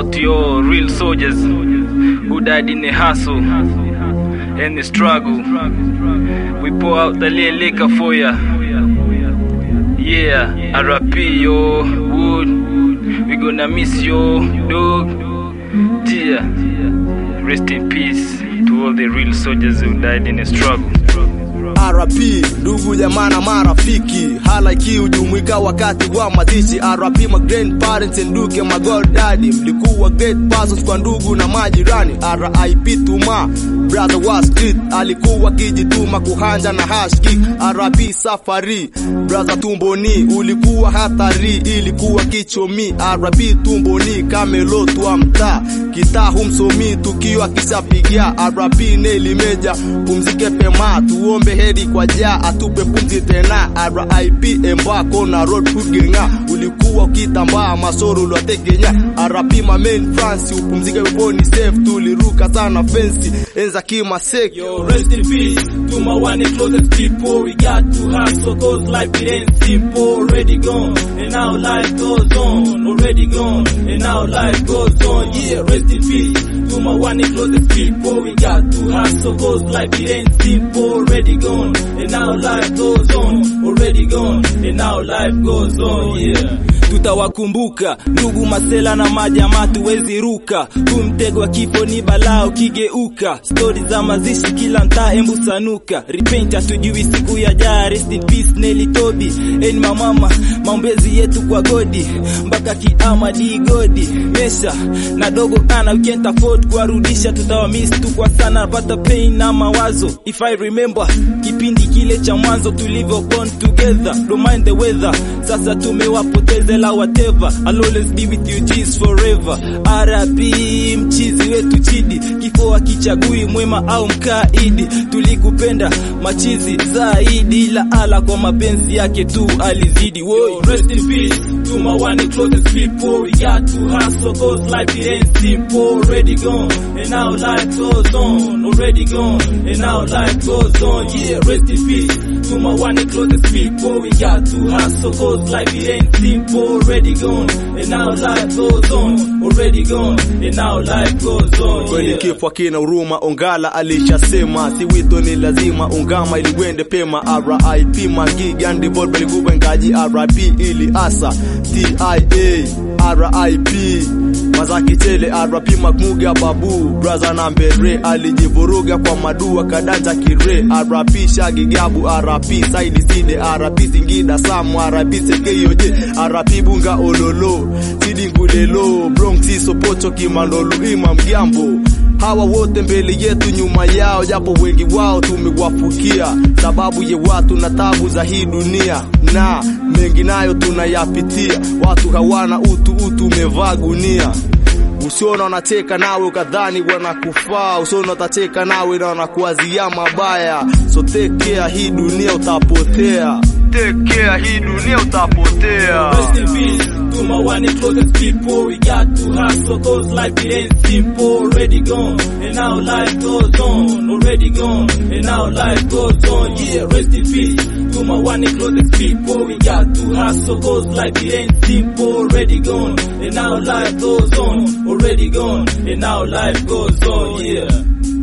out to your real soldiers who died in the hustle and the struggle. We pour out the little liquor for ya. Yeah, RP yo, Wood. We gonna miss yo, dog. Yeah. Rest in peace to all the real soldiers who died in the struggle. RP ndugu jamaa na marafiki, halaiki hujumuika wakati wa mazishi. RP my grandparents and duke my god daddy, mlikuwa great persons kwa ndugu na majirani. RIP Tuma brother wa street, alikuwa kijituma kuhanja na hash kick. RP Safari brother Tumboni, ulikuwa hatari, ilikuwa kichomi. RP Tumboni kamelo twa mtaa, kitaa humsomi tukio akishapigia. RP Neli Meja, pumzike pema, tuombe heri kwa ja atupe pumzi tena. RIP Embako na road food genga, ulikuwa ukitambaa masoro ulwatekenya. RIP my main France, upumzike peponi safe, tuliruka sana fensi enza kimaseki. Yo, rest in peace to my one and closest people. We got to hustle cause life it ain't simple. Already gone and now life goes on. Already gone and now life goes on. Yeah, rest in peace to my one and closest people. We got to hustle cause life it ain't simple. Already gone and now life goes on. Already gone and now life goes on. Yeah. Tutawakumbuka ndugu masela na majamaa, tuwezi ruka kumtego wa kifo ni balaa ukigeuka. Stori za mazishi kila mtaa, embu sanuka. Repent hatujui siku ya jaa. Rest in peace Nelly Tobi en mamama, maombezi yetu kwa godi mpaka kiama di godi mesha na dogo ana we can't afford kuwarudisha, tutawamiss tu kwa sana, napata pain na mawazo. If I remember kipindi kile cha mwanzo tulivyo born together, don't mind the weather. Sasa tumewapoteza la whatever, I'll always be with you G's forever. RP mchizi wetu Chidi, kifo akichagui mwema au mkaidi, tulikupenda machizi zaidi, la ala kwa mapenzi yake tu alizidi. Whoa, rest in peace to my one and closest people. We got to hustle cause life it ain't simple. Already gone and now life goes on. Already gone and now life goes on. Yeah, rest in peace to my one and closest people. We got to hustle cause life it ain't simple. Already gone and now life goes on. Already gone and now life goes on. Kweli Yeah. kifo akina huruma, Ongala alishasema, si wito ni lazima, ungama ili wende pema. RIP Magi Gandi Volpe likubwa ngaji, RIP ili asa TIA, RIP Mazaki Chele, RIP Makmuga Babu, brother na mbere alijivuruga kwa madua kadanja kire, RIP Shagi Gabu, RIP Saidi Side, RIP Singida Samu, RIP Sekeyoje, RIP Bunga Ololo, Sidi Ngulelo, Bronx Sopoto Kimandolu, Imam Giambo hawa wote mbele yetu nyuma yao, japo wengi wao tumewafukia, sababu ye watu na tabu za hii dunia, na mengi nayo tunayapitia. Watu hawana utu, utu umevaa gunia. Usiona wanacheka nawe ukadhani wanakufaa, usiona watacheka nawe na wanakuwazia mabaya. So take care, hii dunia utapotea. Take care, hii dunia utapotea. Rest in peace to my one and closest people. We got to hustle cause life it ain't simple. Already gone and now life goes on. Already gone and now life goes on. Yeah, rest in peace to my one and closest people. We got to hustle cause life it ain't simple. Already gone and now life goes on. Already gone and now life goes on. Yeah.